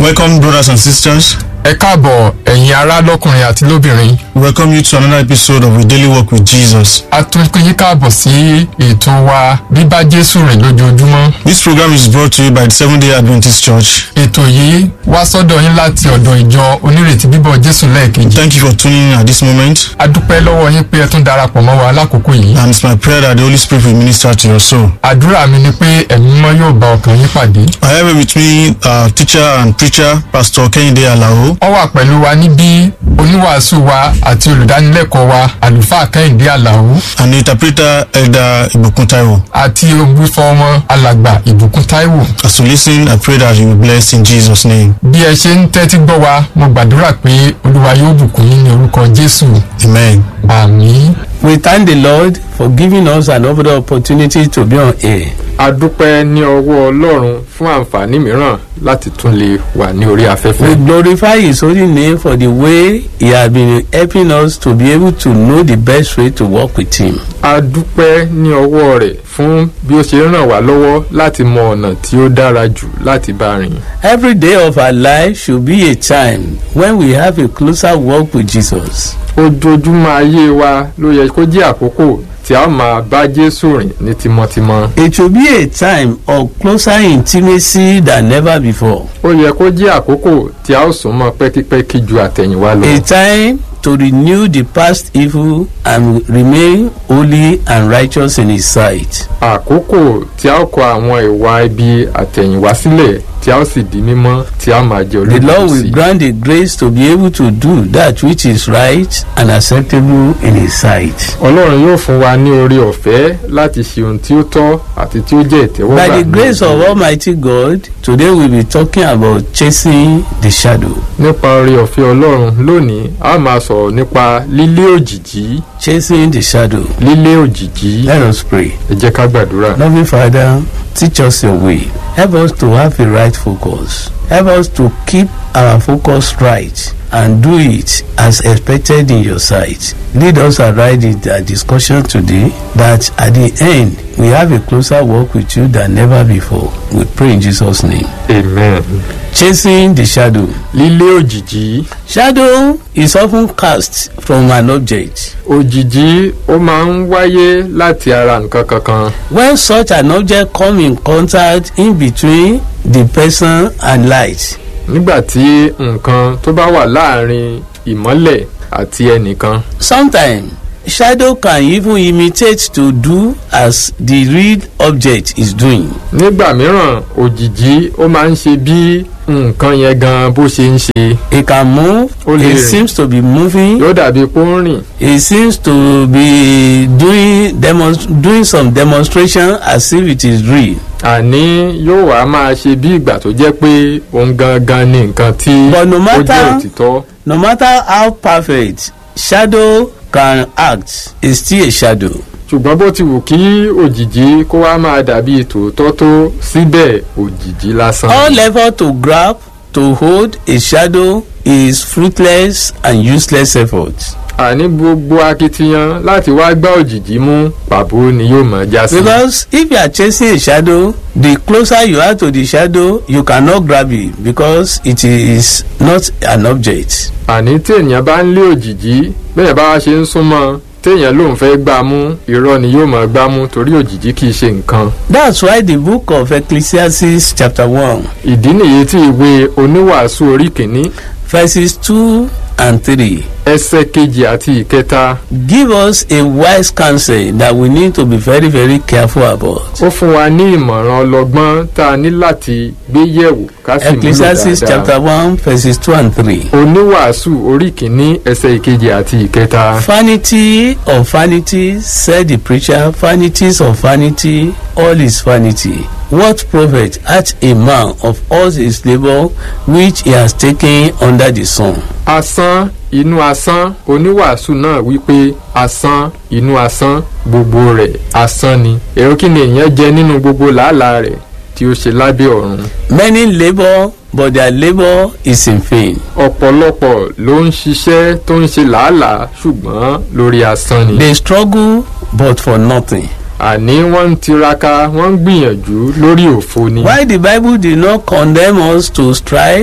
Welcome, brothers and sisters. ẹ káàbọ̀ ẹ̀yin ará lọ́kùnrin àti lóbìnrin We welcome you to another episode of We Daily Walk with Jesus. a tún pín yín káàbọ̀ sí ètò wa bíbá jésù rìn lójoojúmọ́ This program is brought to you by the Seventh day Adventist Church. ètò yìí wá sọ́dọ̀ yín láti ọ̀dọ̀ ìjọ onírètí bíbọ̀ jésù lẹ́ẹ̀kejì Thank you for tuning in at this moment, a dúpẹ́ lọ́wọ́ yín pé ẹ tún darapọ̀ mọ́ wa lákòókò yìí and it's my prayer that the Holy Spirit will minister to your soul. àdúrà mi ni pé ẹ̀mí mímọ́ yóò bá ọkàn yín pàdé I have with me uh, teacher and preacher, Pastor Kehinde Alao. wọ́n wà pẹ̀lú wa níbí oníwàásù wa àti olùdánilẹ́kọ̀ọ́ wa àlùfáà kẹ́hìndé àlàó and the interpreter Elder Ibukun Taiwo. àti olùgbùfọ́ ọmọ alàgbà ìbùkún táíwò As you listen, I pray that you will be blessed in Jesus' name. bí ẹ ṣe ń tẹ́tí gbọ́ wa mo gbàdúrà pé olúwa yóò bùkún yín ní orúkọ jésù Amen. àmín. We thank the Lord for giving us another opportunity to be on air. a dúpẹ́ ní ọwọ́ ọlọ́run fún àǹfààní mìíràn láti tún lè wà ní orí We afẹ́fẹ́. glorify His holy name for the way He has been helping us to be able to know the best way to work with Him. a dúpẹ́ ní ọwọ́ rẹ̀ fún bí ó ṣe ràn wá lọ́wọ́ láti mọ ọ̀nà tí ó dára jù láti bá rìn. Every day of our life should be a time when we have a closer walk with Jesus. ojoojúmọ́ ayé wa ló yẹ kó jẹ́ àkókò tí a ó máa bá jésù rìn ní tímọ́tímọ́. It should be a time of closer intimacy than never before. ó yẹ kó jẹ́ àkókò tí a ó sún mọ́ pẹ́kípẹ́kí ju àtẹ̀yìnwá lọ. A time to renew the past evil and remain holy and righteous in His sight. àkókò tí a ó kọ àwọn ìwà ibi àtẹ̀yìnwá sílẹ̀ tí a ó sì di mímọ́ tí a máa jẹ The Lord will olóòtú grant the grace to be able to do that which is right and acceptable in His sight. ọlọ́run yóò fún wa ní orí ọ̀fẹ́ láti ṣe ohun tí ó tọ́ àti tí ó jẹ́ ìtẹ́wọ́gbà. By the ní grace of ojú. Almighty God, today we'll be talking about chasing the shadow. nípa orí ọ̀fẹ́ ọlọ́run lónìí a máa sọ̀rọ̀ nípa lílé òjìjí Chasing the shadow. lílé òjìjí Let us pray. ẹ jẹ́ ká gbàdúrà. Loving Father, teach us your way. Help us to have a right focus. Help us to keep our focus right and do it as expected in your sight. Lead us aright in the discussion today that at the end we have a closer walk with you than never before. We pray in Jesus' name. amen. Chasing the shadow. lílé òjìjí Shadow is often cast from an object. òjìjí ó máa ń wáyé láti ara nǹkan kankan. When such an object come in contact in between the person and light, nígbà tí nǹkan tó bá wà láàrin ìmọ́lẹ̀ àti ẹnìkan sometimes shadow can even imitate to do as the real object is doing. nígbà mìíràn òjìjí ó máa ń ṣe bí nǹkan yẹn gan bó ṣe ń ṣe It can move, Ó lè it rìn. seems to be moving, yóò dàbí pé ó ń rìn it seems to be doing demonst doing some demonstration as if it is real. àní yóò wá máa ṣe bí ìgbà tó jẹ́ pé òun gangan ni nǹkan tí But no ó jẹ́ matter- òtítọ́ No matter how perfect shadow can act, it's still a shadow. ṣùgbọ́n bó ti wù kí òjìjí kó wá máa dàbí tòótọ́ tó síbẹ̀ òjìjí lásán. All effort to grab, to hold a shadow is fruitless and useless effort. àní gbogbo akitiyan láti wá gbá òjìjí mú pàbó ni yóò máa já sí. Because if you are chasing a shadow, the closer you are to the shadow, you cannot grab it because it is not an object. àní tí èèyàn bá ń lé òjìjí bẹ́ẹ̀ bá wá ṣe ń súnmọ́ téèyàn lòun fẹ́ gbá mú irọ́ ni yóò máa gbá mú torí òjìjí kì í ṣe nǹkan. That's why the book of Ecclesiastes chapter 1 ìdí nìyí tí ìwé oníwàásù orí kìíní verses 2 and 3 ẹsẹ̀ kejì àti ìkẹta give us a wise counsel that we need to be very very careful about. ó fún wa ní ìmọ̀ràn ọlọ́gbọ́n tá a ní láti gbé yẹ̀wò ká sì múlò Ecclesiastes dáadáa. chapter 1 verses 2 and 3. oníwàásù orí kìíní ẹsẹ̀ ìkejì àti ìkẹta. Vanity of vanity, said the preacher, vanities of vanity, all is vanity. What profit hath a man of all his labour which he has taken under the sun? asán inú asán oníwàásù náà wípé asán inú asán gbogbo rẹ̀ asán ni èrò kí ni èèyàn jẹ nínú gbogbo làálàá rẹ̀ tí ó ṣe lábẹ́ ọ̀run. Many labour, but their labour is in vain. ọ̀pọ̀lọpọ̀ ló ń ṣiṣẹ́ tó ń ṣe làálàá ṣùgbọ́n lórí asán ni. They struggle, but for nothing. àní wọ́n ń tiraka wọ́n ń gbìyànjú lórí òfo ni. Why the Bible did not condemn us to strive,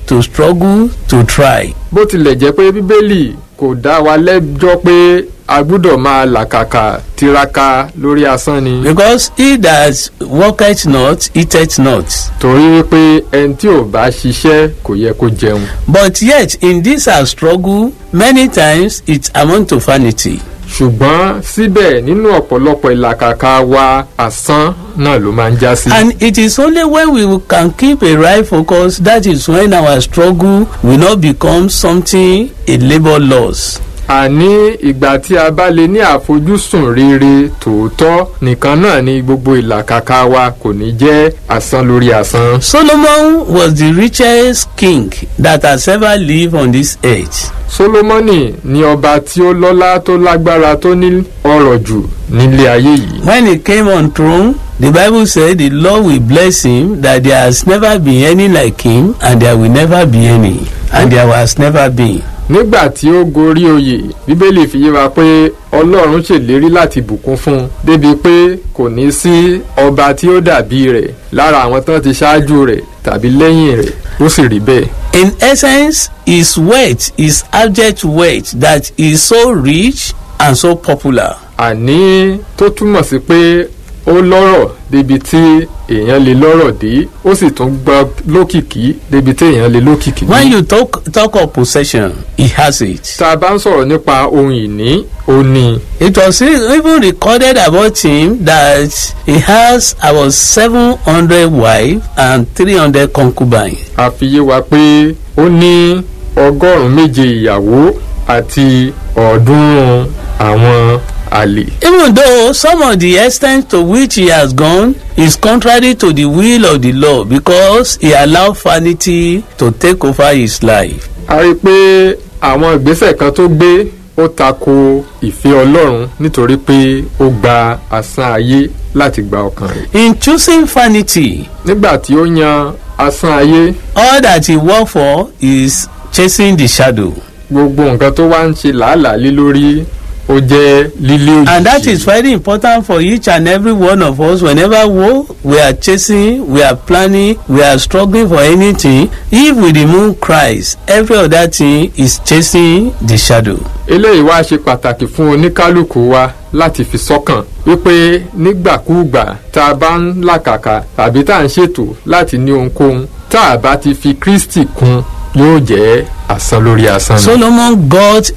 to struggle to try. bó tilẹ̀ jẹ́ pé bíbélì kò dá wa lẹ́jọ́ pé a gbúdọ̀ máa làkàkà tiraka lórí asán ni. Because he that worketh not eateth not. torí wípé ẹni tí ò bá ṣiṣẹ́ kò yẹ kó jẹun. But yet in this our struggle many times it amount to vanity. ṣùgbọ́n síbẹ̀ nínú ọ̀pọ̀lọpọ̀ ìlàkàkà wa asán náà ló máa ń já sí. And it is only when we can keep a right focus that is when our struggle will not become something a labour loss. àní ìgbà tí a bá lè ní àfojúsùn rere tòótọ́ nìkan náà ni gbogbo ìlàkàkà wa kò ní jẹ́ asán lórí asán. Solomon was the richest king that has ever lived on this earth. solomoni ni ọba tí ó lọ́lá tó lágbára tó ní ọrọ̀ jù nílé ayé yìí. When he came on throne, the Bible said the Lord will bless him that there has never been any like him and there will never be any and there has never been. nígbà tí ó gorí oyè bíbélì fi yé wa pé ọlọ́run ṣèlérí láti bùkún fún un débi pé kò ní sí ọba tí ó dàbí rẹ̀ lára àwọn tán ti ṣáájú rẹ̀ tàbí lẹ́yìn rẹ̀ ó sì rí bẹ́ẹ̀. In essence, his wealth is abject wealth that is so rich and so popular. àní tó túmọ̀ sí pé ó lọ́rọ̀ débi tí èèyàn lè lọ́rọ̀ dé ó sì tún gbọ́ lókìkí débi tí èèyàn lè lókìkí dé. When you talk talk of possession, he has it. tá a bá ń sọ̀rọ̀ nípa ohun ìní ó ní It was e- even recorded about him that he has about seven hundred wives and three hundred concubines. a fi yé wa pé ó ní ọgọ́rùn-ún méje ìyàwó àti ọ̀ọ́dúnrún àwọn àlè. Even though some of the extent to which he has gone is contrary to the will of the Lord because he allowed vanity to take over his life. a rí i pé àwọn ìgbésẹ̀ kan tó gbé ó tako ìfẹ́ ọlọ́run nítorí pé ó gba asán ayé láti gba ọkàn rẹ̀. In choosing vanity, nígbà tí ó yan asán ayé all that he worked for is chasing the shadow. gbogbo nǹkan tó wá ń ṣe làálàá lé lórí ó jẹ́ lílé òjijì. And that is very important for each and every one of us. Whenever we, we are chasing, we are planning, we are struggling for anything, if we remove Christ, every other thing is chasing the shadow. eléyìí wá ṣe pàtàkì fún oníkálukú wa láti fi sọ́kàn wípé nígbàkúùgbà tá a bá ń làkàkà tàbí tá a ń ṣètò láti ní ohunkóhun tá a bá ti fi kristi kún yóò jẹ́ asán lórí asán ni. Solomon got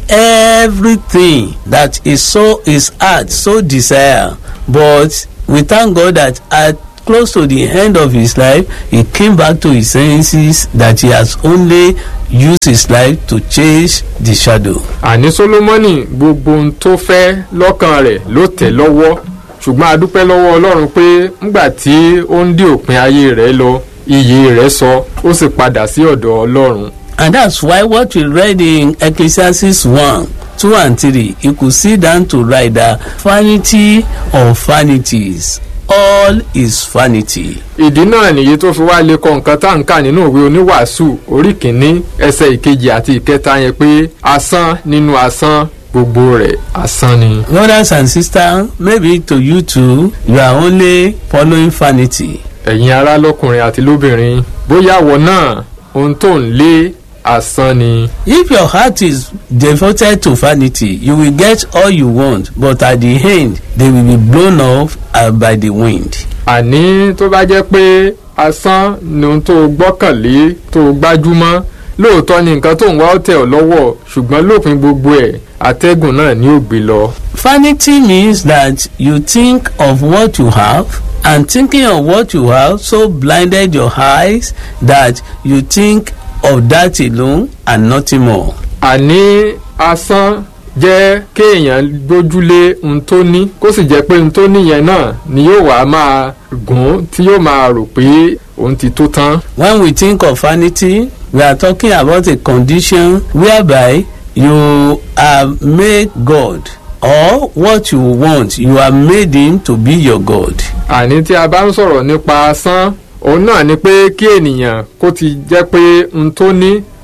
everything that his soul, his heart so desire, but we thank God that at close to the end of his life, he came back to his senses that he has only used his life to chase the shadow. àní solomoni gbogbo ohun tó fẹ́ lọ́kàn rẹ̀ ló tẹ̀ lọ́wọ́ ṣùgbọ́n a dúpẹ́ lọ́wọ́ ọlọ́run pé ńgbà tí ó ń dí òpin ayé rẹ̀ lọ iyì rẹ̀ sọ ó sì padà sí ọ̀dọ̀ ọlọ́run. And that's why what we read in Ecclesiastes 1, 2 and 3, you could sit down to write that vanity of vanities, all is vanity. ìdí náà nìyí tó fi wá lè kọ nǹkan tá à ń kà nínú òwe oníwàásù orí kìíní ẹsẹ̀ ìkejì àti ìkẹta yẹn pé asán nínú asán gbogbo rẹ̀ asán ni. Brothers and sisters, maybe to you too, you are only following vanity. ẹ̀yin ará lọ́kùnrin àti lóbìnrin bóyá àwọ̀ náà ohun tó ń lé asán ni. If your heart is devoted to vanity, you will get all you want, but at the end, they will be blown off uh, by the wind. àní tó bá jẹ́ pé asán ni ohun tó gbọ́kànlé tó gbájúmọ́ lóòótọ́ ni nǹkan tó ń wá ó tẹ̀ ọ́ lọ́wọ́ ṣùgbọ́n lópin gbogbo ẹ̀ atẹ́gùn náà ni ó gbé lọ. Vanity means that you think of what you have, and thinking of what you have so blinded your eyes that you think of that alone and nothing more. àní asán jẹ́ kéèyàn gbójúlé ohun tó ní kó sì jẹ́ pé ohun tó níyẹn náà ni yóò wá máa gùn tí yóò máa rò pé òun ti tó tán. When we think of vanity, we are talking about a condition whereby you are made God or what you want, you are made him to be your God. àní tí a bá ń sọ̀rọ̀ nípa asán òun náà ni pé kí ènìyàn kó ti jẹ́ pé ohun tó ní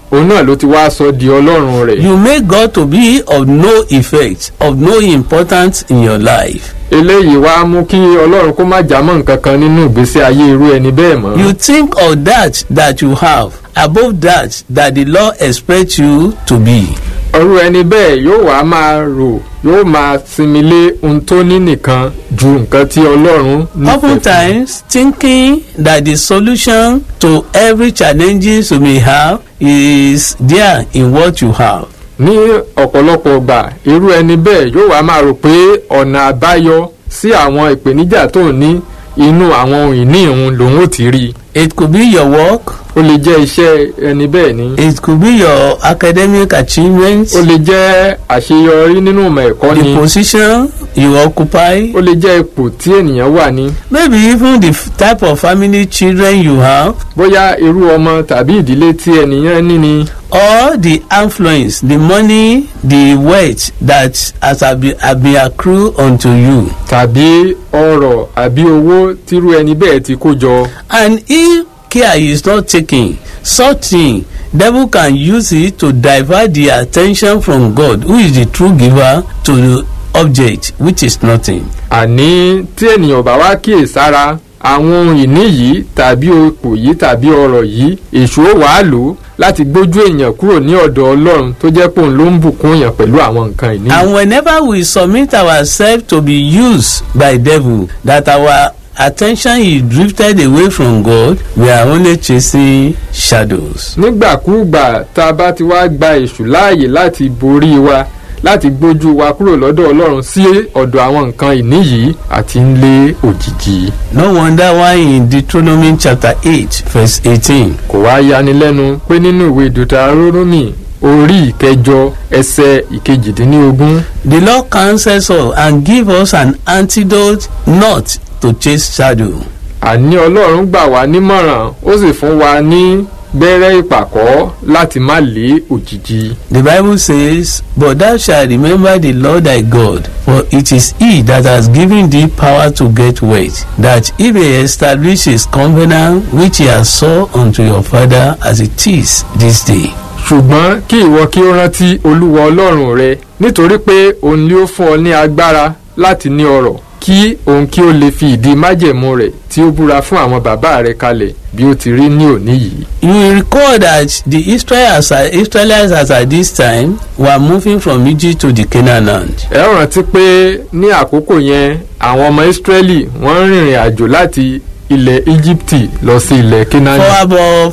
òun náà ló ti wá sọ di ọlọ́run rẹ̀. You make God to be of no effect, of no importance in your life. eléyìí wá mú kí ọlọ́run kó má jámọ́ nǹkan kan nínú ìgbésí ayé irú ẹni bẹ́ẹ̀ mọ́. You think of that that you have above that that the Lord expects you to be. ọrú ẹni bẹ́ẹ̀ yóò wá máa rò yóò máa sinmi lé ohun tó ní nìkan ju nǹkan tí ọlọ́run nífẹ̀ẹ́ fún. Oftentimes, thinking that the solution to every challenges you may have is there in what you have. ní ọ̀pọ̀lọpọ̀ ọgbà irú ẹni bẹ́ẹ̀ yóò wá máa rò pé ọ̀nà àbáyọ sí àwọn ìpèníjà tó ń ní inú àwọn ohun ìní ìhun lòun ò ti rí i. It could be your work, ó lè jẹ́ iṣẹ́ ẹni bẹ́ẹ̀ ni. it could be your academic achievements, ó lè jẹ́ àṣeyọrí nínú ìmọ̀ ẹ̀kọ́ ni. the position you occupy, ó lè jẹ́ ipò tí ènìyàn wà ní. maybe even the f- type of family children you have, bóyá irú ọmọ tàbí ìdílé tí ènìyàn ní ni. or the influence, the money, the wealth that has been, have been accrued unto you. tàbí ọrọ̀ àbí owó tírú ẹni bẹ́ẹ̀ ti kó jọ. And if care is not taken, such thing, devil can use it to divert the attention from God, who is the true giver, to the object, which is nothing. àní tí ènìyàn bá wá kíyèsára àwọn ohun ìní yìí tàbí ipò yìí tàbí ọrọ̀ yìí èṣù ó wàá lò ó láti gbójú èèyàn kúrò ní ọ̀dọ̀ ọlọ́run tó jẹ́ pé òun ló ń bùkún èèyàn pẹ̀lú àwọn nǹkan ìní. And whenever we submit ourselves to be used by devil, that our attention is drifted away from God, we are only chasing shadows. nígbàkúùgbà tá a bá ti wá gba èṣù láàyè láti borí wa láti gbójú wa kúrò lọ́dọ̀ ọlọ́run sí ọ̀dọ̀ àwọn nǹkan ìní yìí àti ń lé òjijì. No wonder why in Deuteronomy chapter 8, verse 18, kò wá yanilẹ́nu pé nínú ìwé deuteronomy orí ìkẹjọ ẹsẹ̀ ìkejìdínlógún The Lord counsels us and give us an antidote not to chase shadow. àní ọlọ́run gbà wá nímọ̀ràn ó sì fún wa ní gbẹ́rẹ́ ìpàkọ́ láti má lé òjijì. The Bible says, But thou shalt remember the Lord thy God, for it is he that has given thee power to get wealth, that he may establish his covenant which he has sworn unto your father as it is this day. ṣùgbọ́n kí ìwọ kí ó rántí olúwa ọlọ́run rẹ nítorí pé òun ni ó fún ọ ní agbára láti ní ọrọ̀ kí òun kí ó lè fi ìdí májẹ̀mú rẹ̀ tí ó búra fún àwọn bàbá rẹ̀ kalẹ̀ bí ó ti rí ní òní yìí. You will recall that the Israelites, Israelites as at this time were moving from Egypt to the Canaan land. ẹ ó rántí pé ní àkókò yẹn àwọn ọmọ ìsírẹ́lì wọ́n ń rìnrìn àjò láti ilẹ̀ íjíbítì lọ sí ilẹ̀ For kínání about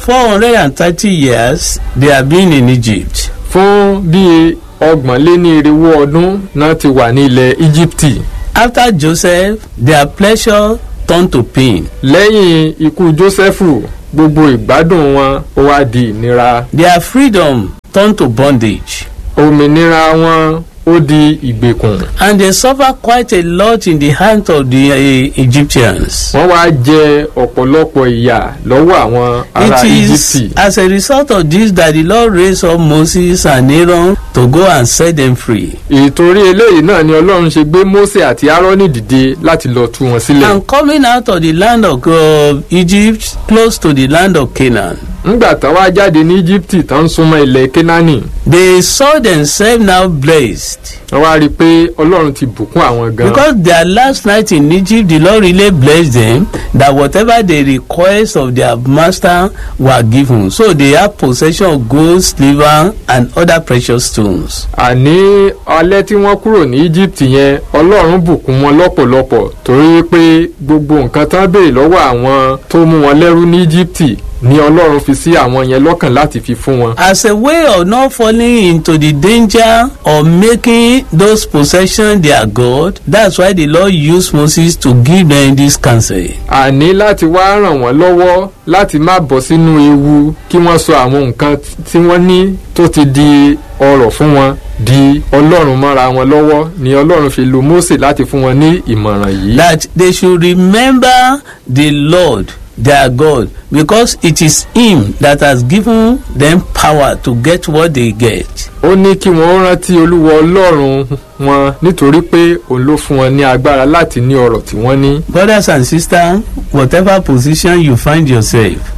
430 years, they have been in Egypt. fún bíi ọgbọ̀n lé ní irinwó ọdún náà ti wà ní ilẹ̀ íjíbítì After Joseph, their pleasure turned to pain. lẹ́yìn ikú jósẹ́fù gbogbo ìgbádùn wọn ó wá di ìnira Their freedom turned to bondage. òmìnira wọn ó di ìgbèkùn And they suffer quite a lot in the hands of the uh, Egyptians. wọ́n wá jẹ ọ̀pọ̀lọpọ̀ ìyà lọ́wọ́ àwọn ará It is íjíbítì as a result of this that the Lord raised up Moses and Aaron to go and set them free. ìtorí eléyìí náà ni ọlọ́run ṣe gbé mósè àti árónì dìde láti lọ tú wọn sílẹ̀ And coming out of the land of uh, Egypt, close to the land of Canaan, ńgbà tán wá jáde ní íjíbítì tán ń súnmọ́ ilẹ̀ kénáánì they saw themselves now blessed. wọ́n wá rí i pé ọlọ́run ti bùkún àwọn gan Because their last night in Egypt, the Lord really blessed them that whatever they request of their master were given. So they have possession of gold, silver, and other precious stones. àní alẹ́ tí wọ́n kúrò ní íjíbítì yẹn ọlọ́run bùkún wọn lọ́pọ̀lọpọ̀ torí pé gbogbo nǹkan tán béèrè lọ́wọ́ àwọn tó mú wọn lẹ́rú ní íjíbítì ni ọlọ́run fi sí àwọn yẹn lọ́kàn láti fi fún wọn. As a way of not falling into the danger of making those possessions their God, that's why the Lord used Moses to give them this counsel. àní láti wá ràn wọ́n lọ́wọ́ láti má bọ́ sínú ewu kí wọ́n sọ àwọn nǹkan tí wọ́n ní tó ti di ọrọ̀ fún wọn di ọlọ́run mọ́ra wọn lọ́wọ́ ni ọlọ́run fi lo Mósè láti fún wọn ní ìmọ̀ràn yìí. That they should remember the Lord their God because it is Him that has given them power to get what they get. ó ní kí wọ́n rántí olúwa ọlọ́run wọn nítorí pé òun ló fún wọn ní agbára láti ní ọrọ̀ tí wọ́n ní. Brothers and sisters, whatever position you find yourself,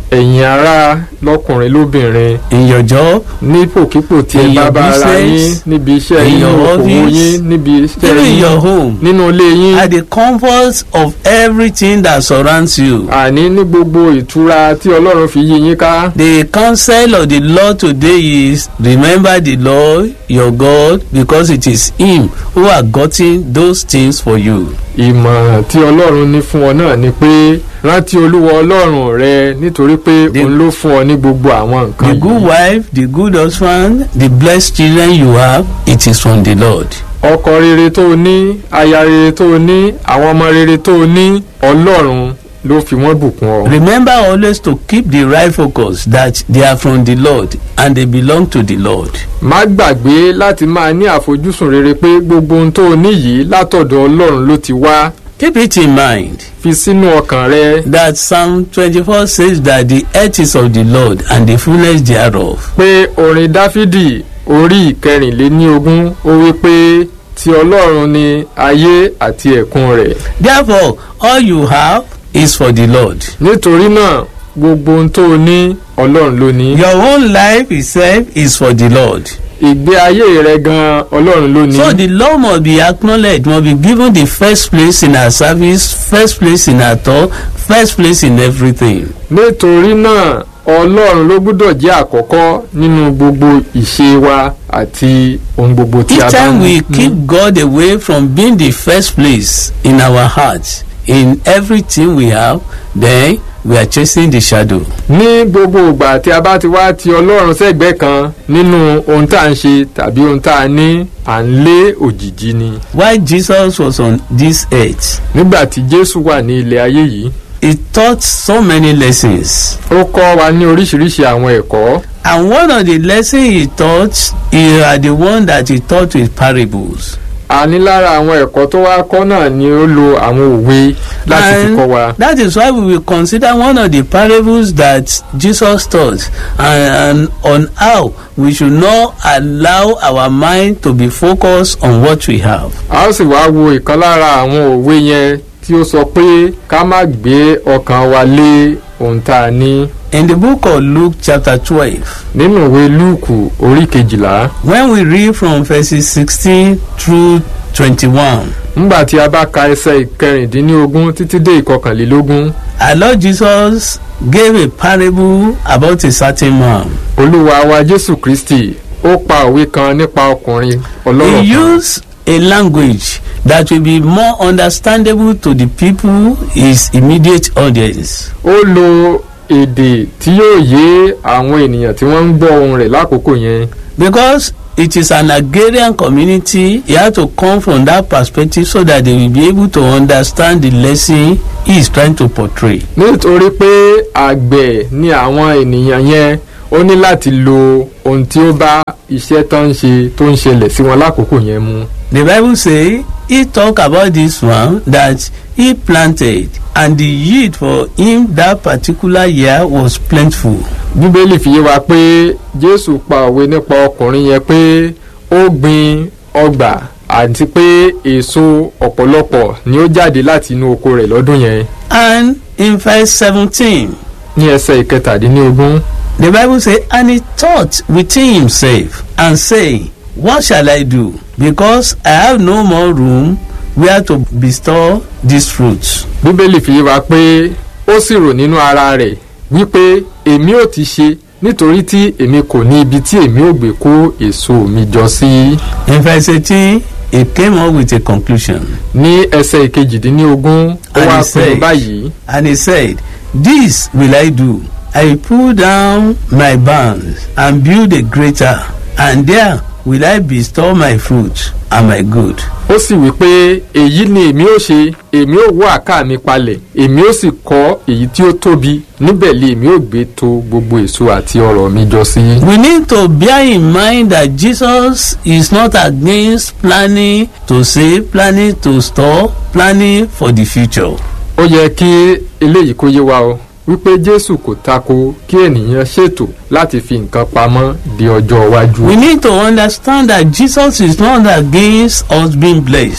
ẹ̀yin ará lọ́kùnrin lóbìnrin in your job, nípòkípò tí ẹ In bá your bá ara yín business, níbi iṣẹ́ in yín your okòwò office, yín níbi iṣẹ́ even in your yín home, nínú ilé yín at the comforts of everything that surrounds you. àní ní gbogbo ìtura tí ọlọ́run fi yí yín ká. The counsel of the Lord today is remember the Lord your God because it is Him who has gotten those things for you. ìmọ̀ràn tí ọlọ́run ní fún ọ náà ni pé rántí olúwa ọlọ́run rẹ nítorí pé The- òun ló fún ọ ní gbogbo àwọn nǹkan The good yìí. wife, the good husband, the blessed children you have, it is from the Lord. ọkọ rere tó o ní aya rere tó o ní àwọn ọmọ rere tó o ní ọlọ́run ló fi wọ́n bùkún ọ. Remember always to keep the right focus that they are from the Lord and they belong to the Lord. má gbàgbé láti máa ní àfojúsùn rere pé gbogbo ohun tó o ní yìí látọ̀dọ̀ ọlọ́run ló ti wá Keep it in mind fi sínú ọkàn rẹ that Psalm 24 says that the earth is of the Lord and the fullness thereof. pé orin dáfídì orí ìkẹrìnléníogún ó wí pé ti ọlọ́run ni ayé àti ẹ̀kún rẹ̀ Therefore, all you have is for the Lord. nítorí náà gbogbo ohun tó o ní ọlọ́run ló ní. Your own life itself is for the Lord. ìgbé ayé rẹ gan ọlọ́run ló ní. So the Lord must be acknowledged, must be given the first place in our service, first place in our thought, first place in everything. nítorí náà ọlọ́run ló gbúdọ̀ jẹ́ àkọ́kọ́ nínú gbogbo ìṣe wa àti ohun gbogbo tí a Each bá time ń we ní. keep God away from being the first place in our hearts, in everything we have, then we are chasing the shadow. ní gbogbo ìgbà tí a bá ti wá ti ọlọ́run sẹ́gbẹ́ kan nínú ohun tá à ń ṣe tàbí ohun tá a ní à ń lé òjìji ni. While Jesus was on this earth, nígbà tí jésù wà ní ilẹ̀ ayé yìí he taught so many lessons. ó kọ́ wa ní oríṣiríṣi àwọn ẹ̀kọ́ And one of the lessons he taught, he are the one that he taught with parables. a ní lára àwọn ẹ̀kọ́ tó wá kọ́ náà ni ó lo àwọn òwe láti fi And kọ́ wa. That is why we will consider one of the parables that Jesus taught and, and on how we should not allow our mind to be focused on what we have. a ó sì wá wo ìkan lára àwọn òwe yẹn tí ó sọ pé ká má gbé ọkàn wa lé ohun tá a ní. In the book of Luke chapter 12, nínú ìwé lúùkù orí kejìlá when we read from verses 16 through 21, ńgbà tí a bá ka ẹsẹ̀ ìkẹrìndínlógún títí dé ìkọkànlélógún our Lord Jesus gave a parable about a certain man. olúwa wa jésù kristi ó pa òwe kan nípa ọkùnrin ọlọ́rọ̀ He kan used a language that will be more understandable to the people, his immediate audience. ó lo èdè tí yóò yé àwọn ènìyàn tí wọ́n ń gbọ́ ohun rẹ̀ lákòókò yẹn Because it is an agrarian community, he had to come from that perspective so that they will be able to understand the lesson he is trying to portray. nítorí pé àgbẹ̀ ni àwọn ènìyàn yẹn ó ní láti lo ohun tí ó bá iṣẹ́ tó ń ṣe tó ń ṣẹlẹ̀ sí wọn lákòókò yẹn mu. The Bible say he talk about this one that he planted and the yield for him that particular year was plentiful. bíbélì fi yé wa pé jésù pa òwe nípa ọkùnrin yẹn pé ó gbin ọgbà àti pé èso ọ̀pọ̀lọpọ̀ ni ó jáde láti inú oko rẹ̀ lọ́dún yẹn And in verse seventeen ní ẹsẹ̀ ìkẹtàdínlógún the Bible say and he thought within himself and say what shall I do because I have no more room where to bestow these fruits. bíbélì fi yé wa pé ó sì rò nínú ara rẹ̀ wípé èmi ò ti ṣe nítorí tí èmi kò ní ibi tí èmi ò gbé kó èso mi jọ sí. In verse eighteen he came up with a conclusion ní ẹsẹ̀ ìkejìdínlógún ó And wá he pinnu said- báyìí and he said this will I do I will pull down my barns and build a greater and there will I bestow my fruit and my good. ó sì wí pé èyí ni èmi ó ṣe èmi ó wó àká mi palẹ̀ èmi ó sì kọ́ èyí tí ó tóbi níbẹ̀ lé èmi ó gbé to gbogbo èso àti ọrọ̀ mi jọ sí. We need to bear in mind that Jesus is not against planning to save, planning to store, planning for the future. ó yẹ kí eléyìí kó yé wa o wípé jésù kò tako kí ènìyàn ṣètò láti fi nǹkan pamọ́ di ọjọ́ iwájú. We need to understand that Jesus is not against us being blessed.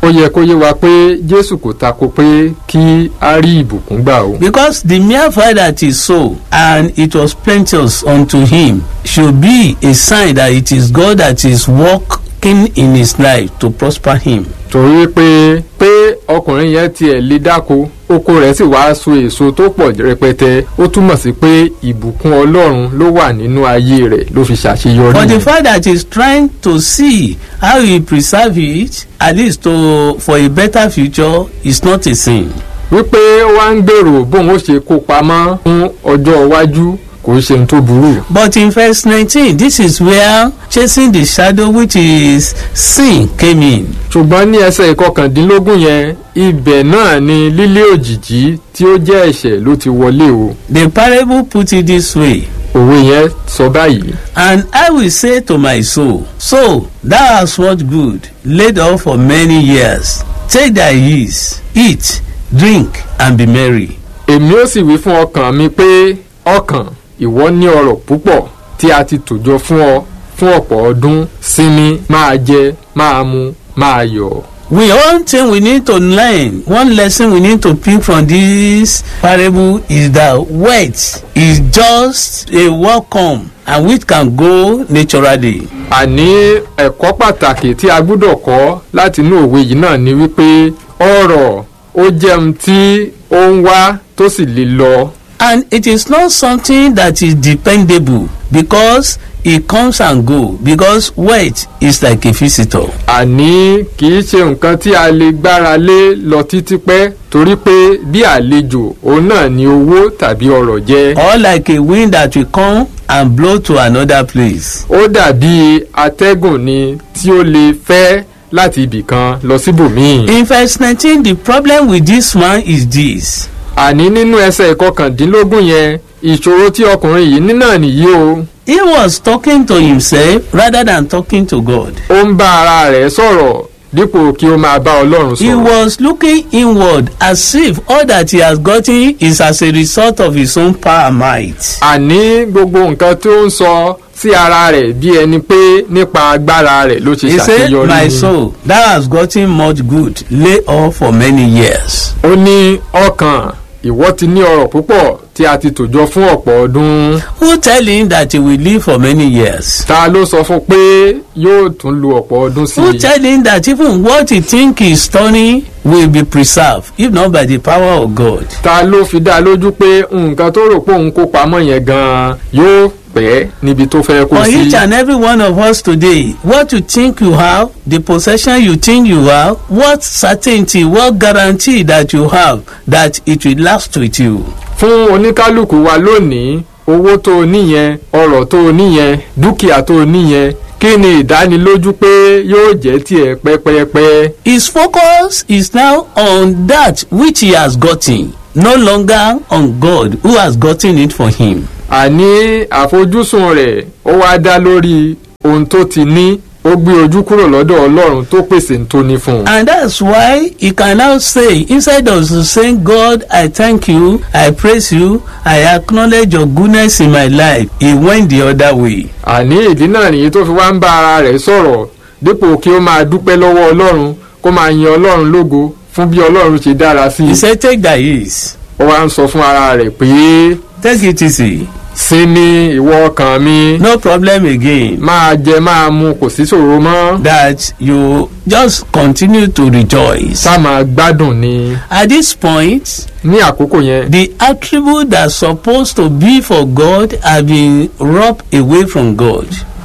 ó yẹ kó yé wa pé jésù kò tako pé kí a rí ìbùkún gbà o. Because the mere fact that he sow and it was plenteous unto him should be a sign that it is God that is working in his life to prosper him. torí pé pé ọkùnrin yẹn tiẹ̀ lè dáko oko rẹ̀ sì wá so èso tó pọ̀ rẹpẹtẹ ó túmọ̀ sí pé ìbùkún ọlọ́run ló wà nínú ayé rẹ̀ ló fi ṣàṣeyọrí. But the fact that he's trying to see how he preserve it at least to for a better future is not a sin. wípé ó wá ń gbèrò bóun ó ṣe kó pamọ́ fún ọjọ́ iwájú kò ṣe ohun tó burú. But in verse nineteen this is where chasing the shadow which is sin came in. ṣùgbọ́n ní ẹsẹ̀ ìkọkàndínlógún yẹn ibẹ̀ náà ni lílé òjìjí tí ó jẹ́ ẹ̀ṣẹ̀ ló ti wọlé o. The parable put it this way. òwe yẹn sọ báyìí. And I will say to my soul, So thou hast what good laid up for many years. Take thy ease, eat, drink, and be merry. èmi ó sì wí fún ọkàn mi pé ọkàn ìwọ ní ọrọ̀ púpọ̀ tí a ti tòjọ fún ọ fún ọ̀pọ̀ ọdún sinmi máa jẹ máa mu máa yọ̀. We one thing we need to learn, one lesson we need to pick from this parable is that wealth is just a welcome and which can go naturally. àní ẹ̀kọ́ pàtàkì tí a gbúdọ̀ kọ́ láti inú òwe yìí náà ni wípé ọrọ̀ ó jẹun tí ó ń wá tó sì lè lọ. And it is not something that is dependable because it comes and go because wealth is like a visitor. àní kì í ṣe nǹkan tí a lè gbára lé lọ títí pẹ́ torí pé bí àlejò òun náà ni owó tàbí ọrọ̀ jẹ́. or like a wind that will come and blow to another place. ó dàbí atẹ́gùn ni tí ó lè fẹ́ láti ibì kan lọ síbòmíì. In verse nineteen the problem with this man is this. àní nínú ẹsẹ̀ ìkọkàndínlógún yẹn ìṣòro tí ọkùnrin yìí ní náà nìyí o. He was talking to himself rather than talking to God. ó ń bá ara rẹ̀ sọ̀rọ̀ dípò kí ó máa bá ọlọ́run He sọ̀rọ̀. was looking inward as if all that he has gotten is as a result of his own power and might. àní gbogbo nǹkan tó ń sọ sí ara rẹ̀ bí ẹni pé nípa agbára rẹ̀ ló ṣe He said, ṣàṣeyọrí My ni. soul, thou hast gotten much good, lay up for many years. ó ní ọkàn ìwọ ti ní ọrọ̀ púpọ̀ tí a ti tòjọ fún ọ̀pọ̀ ọdún. Who tell him that he will live for many years? ta ló sọ fún pé yóò tún lu ọ̀pọ̀ ọdún sí Who i. tell him that even what he think is turning will be preserved, if not by the power of God? ta ló fi dá a lójú pé nǹkan tó rò pé òun kó pamọ́ yẹn gan-an yóò pẹ́ níbi tó fẹ́ kó For sí. each and every one of us today, what you think you have, the possession you think you have, what certainty, what guarantee that you have that it will last with you? fún oníkálukú wa lónìí owó tó o níyẹn ọrọ̀ tó o níyẹn dúkìá tó o níyẹn kí ni ìdánilójú pé yóò jẹ́ tiẹ̀ pẹ́pẹ́pẹ́. His focus is now on that which he has gotten, no longer on God who has gotten it for him. àní àfojúsùn rẹ̀ ó wá dá lórí ohun tó ti ní ó gbé ojú kúrò lọ́dọ̀ ọlọ́run tó pèsè ń tóní fún un. And that's why he can now say, instead of saying, God, I thank you, I praise you, I acknowledge your goodness in my life, he went the other way. àní ìdí náà nìyí tó fi wá ń bá ara rẹ̀ sọ̀rọ̀ dípò kí ó máa dúpẹ́ lọ́wọ́ ọlọ́run kó máa yin ọlọ́run lógo fún bí ọlọ́run ṣe dára sí He i. said, take thy ease, ó wá ń sọ fún ara rẹ̀ pé take it easy, sinmi ìwọ ọkàn mi no problem again. máa jẹ máa mu kò sí ṣòro mọ́ That you just continue to rejoice. sá máa gbádùn ni. At this point, ní àkókò yẹn the attribute that's supposed to be for God have been rubbed away from God.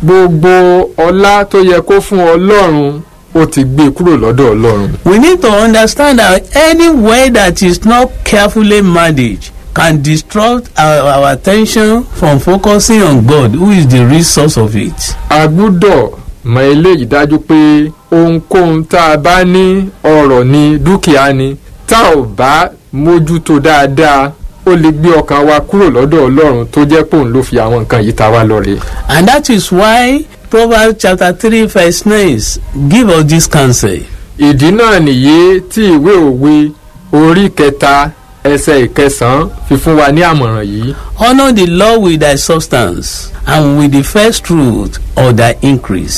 gbogbo ọlá tó yẹ kó fún ọlọ́run ó ti gbé kúrò lọ́dọ̀ ọlọ́run. We need to understand that any way that is not carefully managed can distract our, our attention from focusing on God, who is the real source of it. a gbúdọ̀ mọ eléyìí dájú pé ohunkóhun tá a bá ní ọrọ̀ ni dúkìá ni tá ò bá mójútó dáadáa ó lè gbé ọkàn wa kúrò lọ́dọ̀ ọlọ́run tó jẹ́ pòun ló fi àwọn nǹkan yìí ta wá lọ́rẹ. And that is why Proverbs chapter 3 verse 9 give us this counsel. ìdí náà nìyí tí ìwé òwe orí kẹta ẹsẹ̀ ìkẹsàn-án fi fún wa ní àmọ̀ràn yìí. Honor the Lord with thy substance and with the first fruit of thy increase.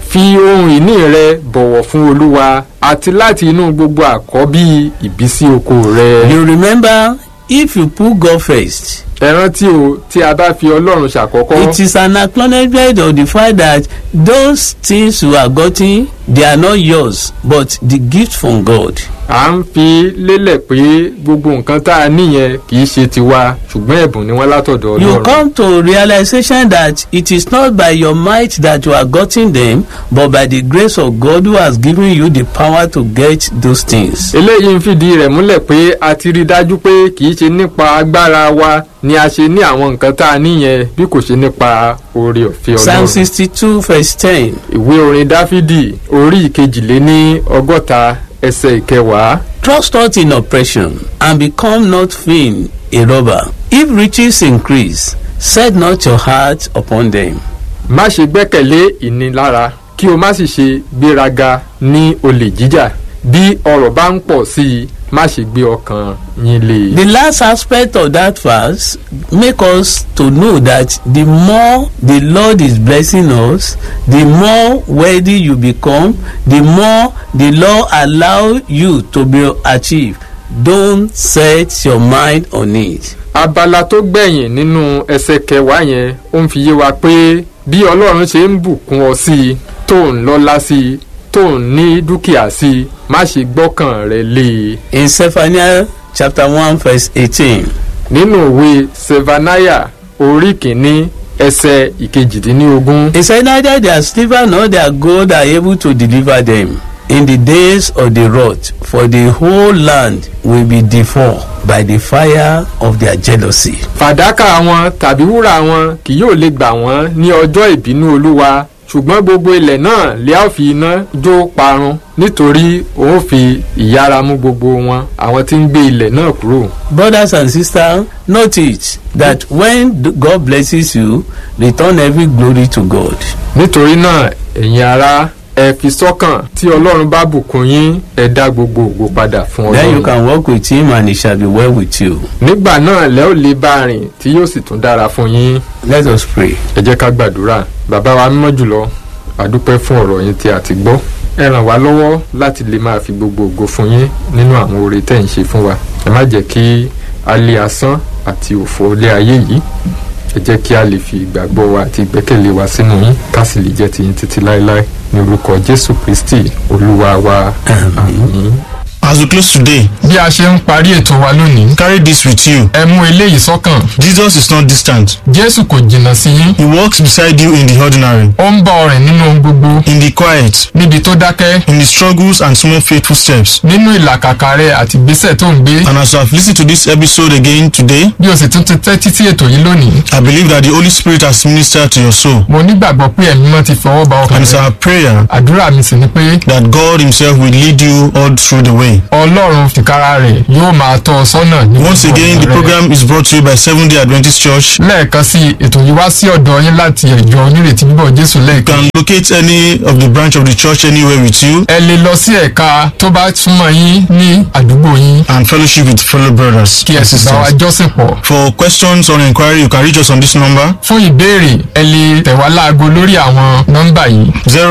fi ohun ìní rẹ bọ̀wọ̀ fún olúwa àti láti inú gbogbo àkọ́bí ìbísí oko rẹ. You remember if you put God first, ẹ rántí o tí a bá fi ọlọ́run ṣàkọ́kọ́. it is an acknowledgement of the fact that those things you are getting they are not yours but the gift from God. à ń fi lélẹ̀ pé gbogbo nǹkan tá a níyẹn kì í ṣe tiwa ṣùgbọ́n ẹ̀bùn ni wọ́n látọ̀dọ̀ You ọlọ́run. come to realization that it is not by your might that you are getting them but by the grace of God who has given you the power to get those things. eléyìí ń fìdí rẹ̀ múlẹ̀ pé a ti rí i dájú pé kì í ṣe nípa agbára wa ni a ṣe ní àwọn nǹkan tá a níyẹn bí kò ṣe nípa oore ọ̀fẹ́ Psalm ọlọ́run. sixty-two verse ten. ìwé orin dáfídì orí ìkejìléní ọgọ́ta ẹsẹ̀ ìkẹwàá. Trust not in oppression and become not vain a robber. If riches increase, set not your heart upon them. má ṣe gbẹ́kẹ̀lé ìnilára kí o má sì ṣe gbéraga ní olè jíjà bí ọrọ̀ bá ń pọ̀ sí i má ṣe gbé ọkàn yín lé e. The last aspect of that verse make us to know that the more the Lord is blessing us, the more wealthy you become, the more the Lord allow you to be achieved. Don't set your mind on it. abala tó gbẹ̀yìn nínú ẹsẹ̀ kẹwàá yẹn ó ń fi yé wa pé bí ọlọ́run ṣe ń bùkún ọ sí i tó ń lọ́lá sí i tó ń ní dúkìá sí i má ṣe gbọ́kàn rẹ lé e. In Zephaniah chapter one verse eighteen. nínú òwe sevanaya orí kìíní ẹsẹ̀ ìkejìdínlógún. He said, Neither their silver nor their gold are able to deliver them in the days of the wrath, for the whole land will be devoured by the fire of their jealousy. fàdákà wọn tàbí wúrà wọn kì yóò lè gbà wọ́n ní ọjọ́ ìbínú olúwa ṣùgbọ́n gbogbo ilẹ̀ náà lè á fi iná jó parun nítorí òun fi ìyára mú gbogbo wọn àwọn tí ń gbé ilẹ̀ náà kúrò. Brothers and sisters, note it that when th- God blesses you, return every glory to God. nítorí náà ẹ̀yin ará ẹ fi sọ́kàn tí ọlọ́run bá bùkún yín ẹ dá gbogbo ògo padà fún Then you ọlọ́run. can walk with Him and it shall be well with you. nígbà náà lẹ́ ò lè bá a rìn tí yóò sì tún dára fún yín. Let us pray. ẹ jẹ́ ká gbàdúrà bàbá wa mímọ́ jùlọ àdúpẹ́ fún ọ̀rọ̀ yín tí a ti gbọ́ ẹ ràn wá lọ́wọ́ láti lè máa fi gbogbo ògo fún yín nínú àwọn oore tẹ́ ń ṣe fún wa ẹ má jẹ́ kí a lé asán àti òfò ilé ayé yìí ẹ jẹ́ kí a lè fi ìgbàgbọ́ wa àti ìgbẹ́kẹ̀lé wa sínú yín ká sì lè jẹ́ tiyín títí láéláé ní orúkọ jésù kristi olúwa wa àmín. As we close today, bí a ṣe ń parí ètò wa lónìí carry this with you. ẹ mú eléyìí sọ́kàn Jesus is not distant. jésù kò jìnnà sí yín He walks beside you in the ordinary, ó ń bá ọ rìn nínú ohun gbogbo in the quiet, níbi tó dákẹ́ in the struggles and small faithful steps. nínú ìlàkàkà rẹ àti ìgbésẹ̀ tó ń gbé And as you have listened to this episode again today, bí o sì tún ti tẹ́tí sí ètò yìí lónìí I believe that the Holy Spirit has ministered to your soul. mo nígbàgbọ́ pé ẹ̀mí mọ́ ti fọwọ́ ba ọkàn And it's rẹ our prayer àdúrà mi sì ni pé that God Himself will lead you all through the way. ọlọ́run fìkára rẹ̀ yóò máa tọ́ ọ sọ́nà ní Once gbogbo again, the ọ̀nà rẹ. program is brought to you by Seventh day Adventist Church. lẹ́ẹ̀kan sí i, ètò yìí wá sí ọ̀dọ̀ yín láti ẹ̀jọ onírètí bíbọ̀ jésù You lẹ́ẹ̀kan can locate any of the branch of the church anywhere with you ẹ lè lọ sí ẹ̀ka tó bá súnmọ́ yín ní àdúgbò yín and fellowship with fellow brothers kí ẹ and sì bá wa sisters. jọ́sìn pọ̀ For questions or inquiry, you can reach us on this number fún ìbéèrè ẹ lè tẹ̀ wá láago lórí àwọn nọ́mbà yìí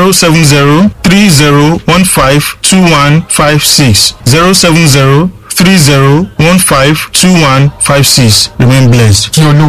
070 3015 2156. 070 3015 2156. Remain blessed. kí olú